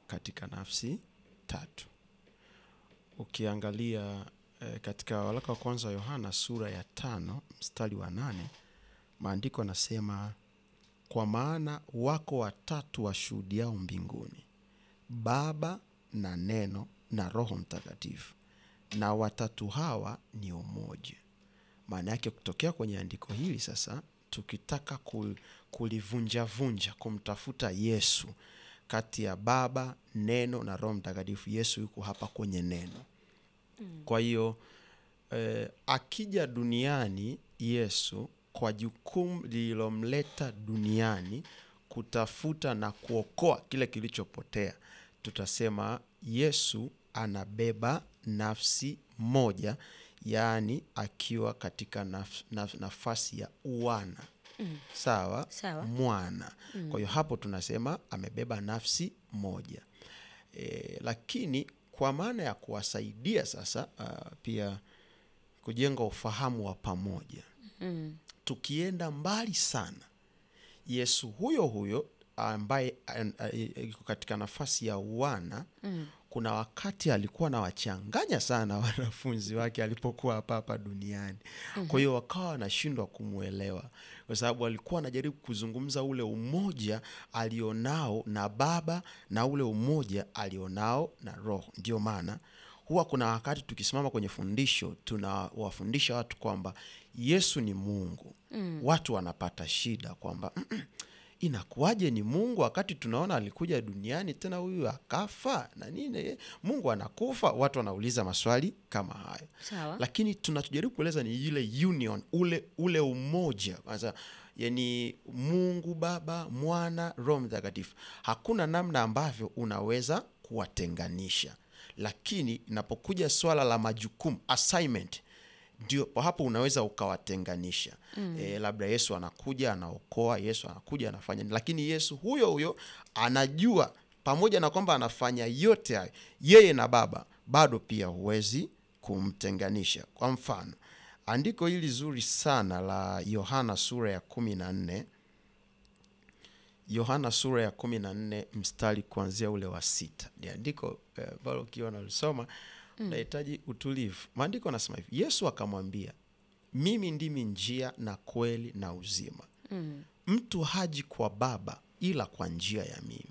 katika nafsi tatu. Ukiangalia eh, katika waraka wa kwanza wa Yohana sura ya tano mstari wa nane maandiko anasema kwa maana wako watatu washuhudiao mbinguni, Baba na Neno na Roho Mtakatifu, na watatu hawa ni umoja. Maana yake kutokea kwenye andiko hili sasa, tukitaka ku- kulivunjavunja, kumtafuta Yesu kati ya Baba, Neno na Roho Mtakatifu, Yesu yuko hapa kwenye Neno. Kwa hiyo eh, akija duniani Yesu kwa jukumu lililomleta duniani kutafuta na kuokoa kile kilichopotea, tutasema Yesu anabeba nafsi moja, yaani akiwa katika naf, naf, nafasi ya uwana sawa, Sawa. mwana. Kwa hiyo hapo tunasema amebeba nafsi moja e, lakini kwa maana ya kuwasaidia sasa uh, pia kujenga ufahamu wa pamoja Mm. tukienda mbali sana yesu huyo huyo ambaye an- a- e- yuko katika nafasi ya uwana Mm. kuna wakati alikuwa anawachanganya sana wanafunzi wake alipokuwa hapa hapa duniani kwa hiyo wakawa wanashindwa kumwelewa kwa sababu alikuwa anajaribu kuzungumza ule umoja alionao na baba na ule umoja alionao na roho ndio maana huwa kuna wakati tukisimama kwenye fundisho tunawafundisha watu kwamba yesu ni mungu mm. watu wanapata shida kwamba "Mm-mm, inakuwaje ni mungu wakati tunaona alikuja duniani tena huyu akafa na nini eh, mungu anakufa watu wanauliza maswali kama hayo Sawa. lakini tunachojaribu kueleza ni ile union ule ule umoja kwanza yani mungu baba mwana roho mtakatifu hakuna namna ambavyo unaweza kuwatenganisha lakini inapokuja swala la majukumu assignment ndio hapo unaweza ukawatenganisha mm. e, labda yesu anakuja anaokoa yesu anakuja anafanya nini. lakini yesu huyo huyo anajua pamoja na kwamba anafanya yote hayo yeye na baba bado pia huwezi kumtenganisha kwa mfano andiko hili zuri sana la yohana sura ya kumi na nne yohana sura ya kumi na nne mstari kuanzia ule wa sita ni andiko eh, ambalo ukiwa nalisoma unahitaji utulivu maandiko anasema hivi yesu akamwambia mimi ndimi njia na kweli na uzima Mm. mtu haji kwa baba ila kwa njia ya mimi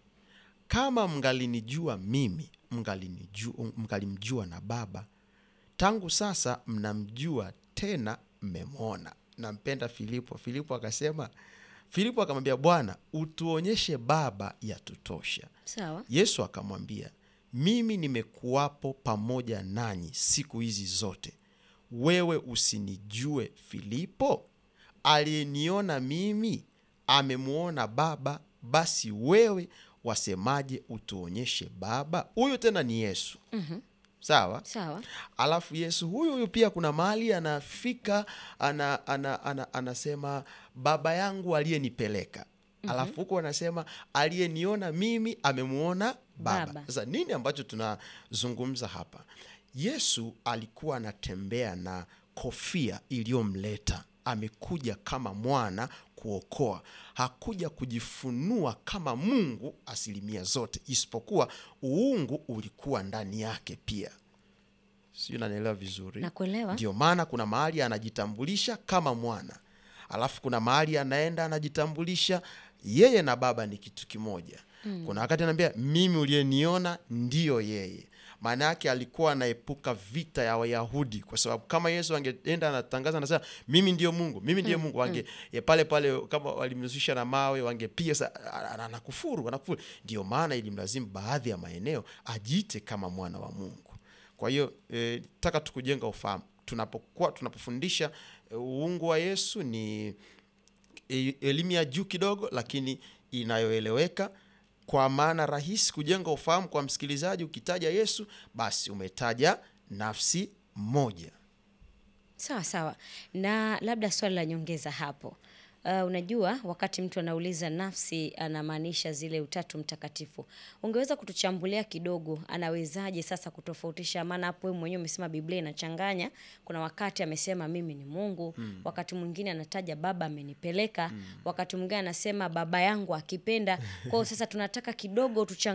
kama mngalinijua mimi mngalinijua- mngalimjua na baba tangu sasa mnamjua tena mmemwona nampenda filipo filipo akasema filipo akamwambia bwana utuonyeshe baba yatutosha Sawa. yesu akamwambia mimi nimekuwapo pamoja nanyi siku hizi zote wewe usinijue filipo aliyeniona mimi amemwona baba basi wewe wasemaje utuonyeshe baba huyu tena ni yesu Mhm. sawa Sawa. alafu yesu huyu huyu pia kuna mahali anafika ana, ana, ana, anasema baba yangu aliyenipeleka alafu huko anasema aliyeniona mimi amemwona baba Baba. sasa nini ambacho tunazungumza hapa yesu alikuwa anatembea na kofia iliyomleta amekuja kama mwana kuokoa hakuja kujifunua kama mungu asilimia zote isipokuwa uungu ulikuwa ndani yake pia sijui nanielewa vizuri Nakuelewa. ndio maana kuna mahali anajitambulisha kama mwana alafu kuna mahali anaenda anajitambulisha yeye na baba ni kitu kimoja mm. kuna wakati anaambia mimi uliyeniona ndiyo yeye maana yake alikuwa anaepuka vita ya wayahudi kwa sababu kama yesu angeenda anatangaza anasema mimi ndio mungu mimi ndiyo mungu wange ya pale pale kama walimhusisha na mawe wangepiga sa- a- a- anakufuru anakufuru ndio maana ilimlazimu baadhi ya maeneo ajiite kama mwana wa mungu kwa hiyo e, taka tukujenga ufahamu tunapokuwa tunapofundisha e, uungu wa yesu ni e, elimu ya juu kidogo lakini inayoeleweka kwa maana rahisi kujenga ufahamu kwa msikilizaji ukitaja yesu basi umetaja nafsi moja Sawa sawa. Na labda swali la nyongeza hapo. Uh, unajua wakati mtu anauliza nafsi anamaanisha zile utatu mtakatifu. Ungeweza kutuchambulia kidogo anawezaje sasa kutofautisha maana hapo wewe mwenyewe umesema Biblia inachanganya. Kuna wakati amesema mimi ni Mungu, wakati mwingine anataja baba amenipeleka, wakati mwingine anasema baba yangu akipenda. Kwa hiyo sasa tunataka kidogo tuchang